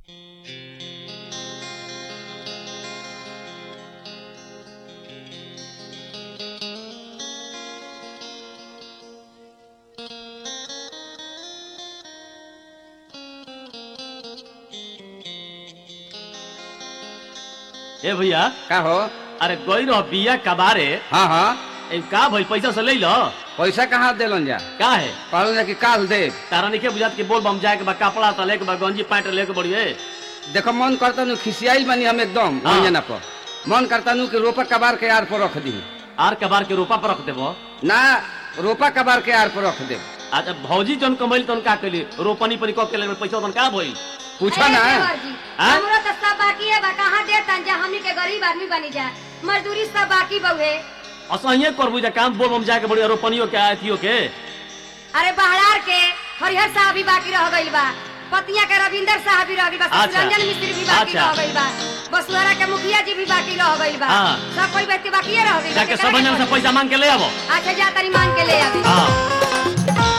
ए भैया का हो अरे गई रह बिया कबारे हाँ हाँ ए का भइल पैसा से ले लो पैसा कहाँ दिलन जा का है कहलन जा कि काल दे तारा नहीं बुझात कि बोल बम जाए के बा कपड़ा तले के बा गंजी पैंट लेके बढ़िए देखो मन करता नु खिसियाइल बनी हम एकदम हाँ। अंजना पर मन करता नु कि रोपा कबार के आर पर रख दी आर कबार के रोपा पर रख देबो ना रोपा कबार के आर पर रख दे अच्छा भौजी जन कमैल तन का कैली रोपनी पनी क के ले पैसा तन का भइल पूछा अरे ना देवर जी, हाँ? हमरो तो सब बाकी है बा कहाँ देतन जा हमनी के गरीब आदमी बनी जा मजदूरी सब बाकी बउहे असहिए करबू जा काम बोल बम जाए के बढ़िया रोपनियो के अथियो के अरे बहरार के हरिहर साहब भी बाकी रह गइल बा पतिया के रविंदर साहब भी रह गइल बा अच्छा। रंजन मिस्त्री भी बाकी अच्छा। रह गइल बा बसुआरा के मुखिया जी भी बाकी रह गइल बा हाँ। सब कोई व्यक्ति बाकी रह गइल बा जाके केकरा सब के जन से पड़ी? पैसा मांग के ले आबो अच्छा जा तनी मांग के ले आवे हां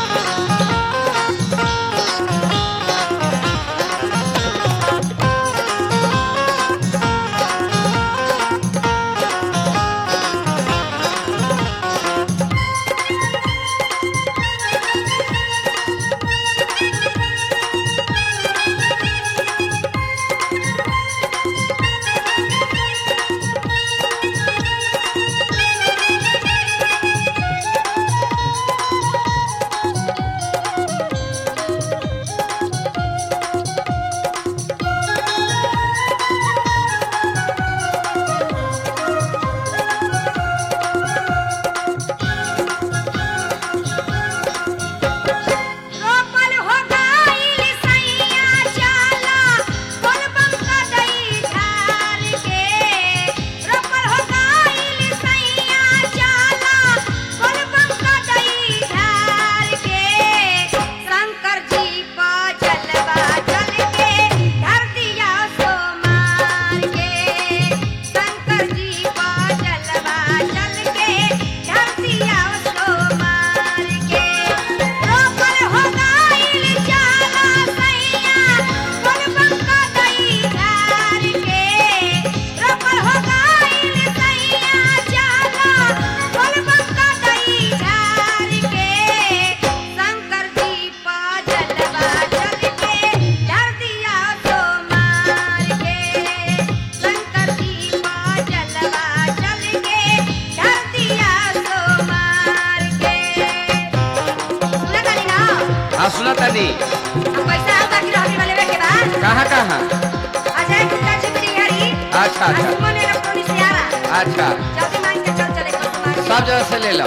रोपल हो गइल सैया चाला बोलबम का दई ढाल के रोपल हो गइल सैया चाला बोलबम का दई ढाल के शंकर जी पा चलवा चल के धर दिया सो मार के शंकर जी पा चलवा चल के धर दिया सो मार के रोपल हो गइल चाला सैया बोलबम का दई ढाल के रोपल हो गइल सैया चाला बोलबम का दई ढाल के शंकर जी पा जलवा चल के धर दिया सो मार के शंकर जी पा जलवा चल के धर दिया सो मार के सुना तानी ना हाँ सुना तानी हम पैसा हम बाकी रहने वाले के बाद कहाँ कहाँ अजय गुप्ता चिपड़ी हरी अच्छा अच्छा सुमन इलेक्ट्रॉनिक से आ रहा अच्छा जल्दी मांग के चल चले कल तुम्हारे सब जगह से ले लो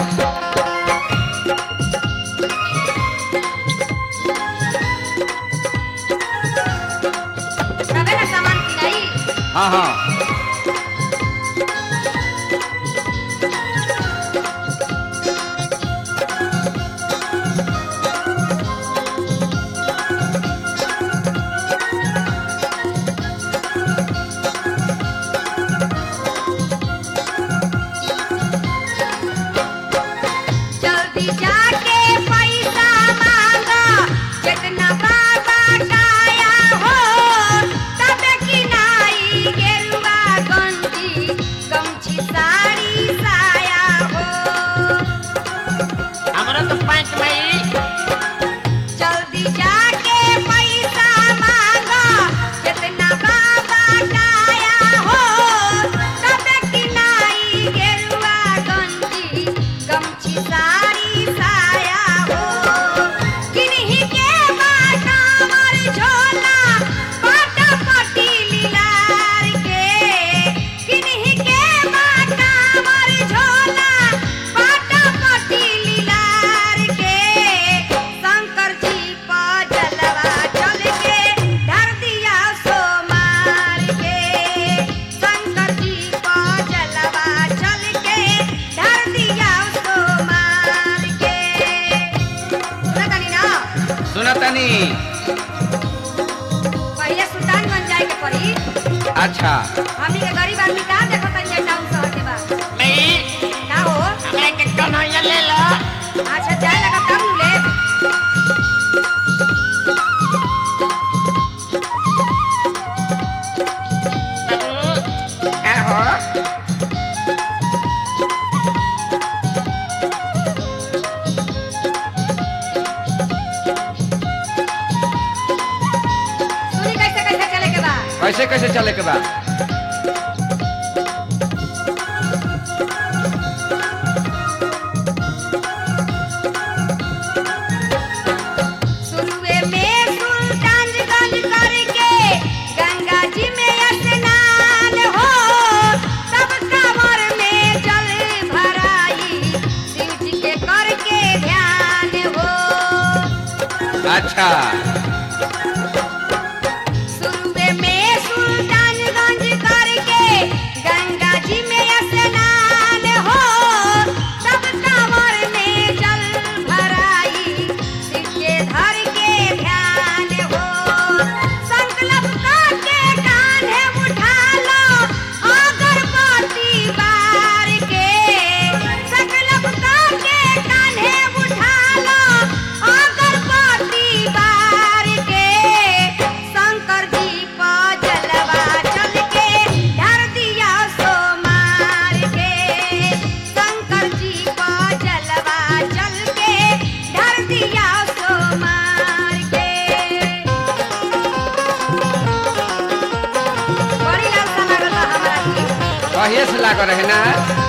तबे ना सामान की नहीं हाँ हाँ जल्दी जाके पैसा मांगा जितना बाबा काया हो तब की नाई गेरुआ गंजी गमछी साड़ी साया हो हमरा तो पैंट में जल्दी जाके पैसा मांगा जितना बाबा काया हो तब की नाई गेरुआ गंजी गमछी साड़ी साया हो किन्हीं के बाटा मर झोला बाटा पटी लीलार के किन्हीं के बाटा मर झोला बाटा पटी लीलार के शंकर जी पा जलवा चल के धर दिया सो मार के शंकर जी पा जलवा चल के धर दिया सो मार के सुना तानी ना सुना तानी पहिले सुल्तान बन जाए के पड़ी अच्छा हमनी के गरीब आदमी का देखो तनी टाउन शहर के बा नहीं का हो हमरा के कन्हैया ले लो अच्छा जाए लगा तब नु ले कैसे कैसे चले के बा शुरुए में सुल्तानगंज करके गंगा जी में स्नान हो तब कमर में जल भराई शिव जी के करके ध्यान हो अच्छा शुरुए में सुल्तानगंज करके गंगा जी में स्नान हो तब कमर में जल भराई शिव के धर के ध्यान हो संकल्प करके कान्हे उठा लो अगरबत्ती बार के संकल्प करके कान्हे उठा लो अगरबत्ती बार के शंकर जी को जलवा चल के धर दिया सो मार के शंकर जी को जलवा चल के धर दिया सो मार के बड़ी लालसा लागल बा हमरा के कहिए से लागल रहे ना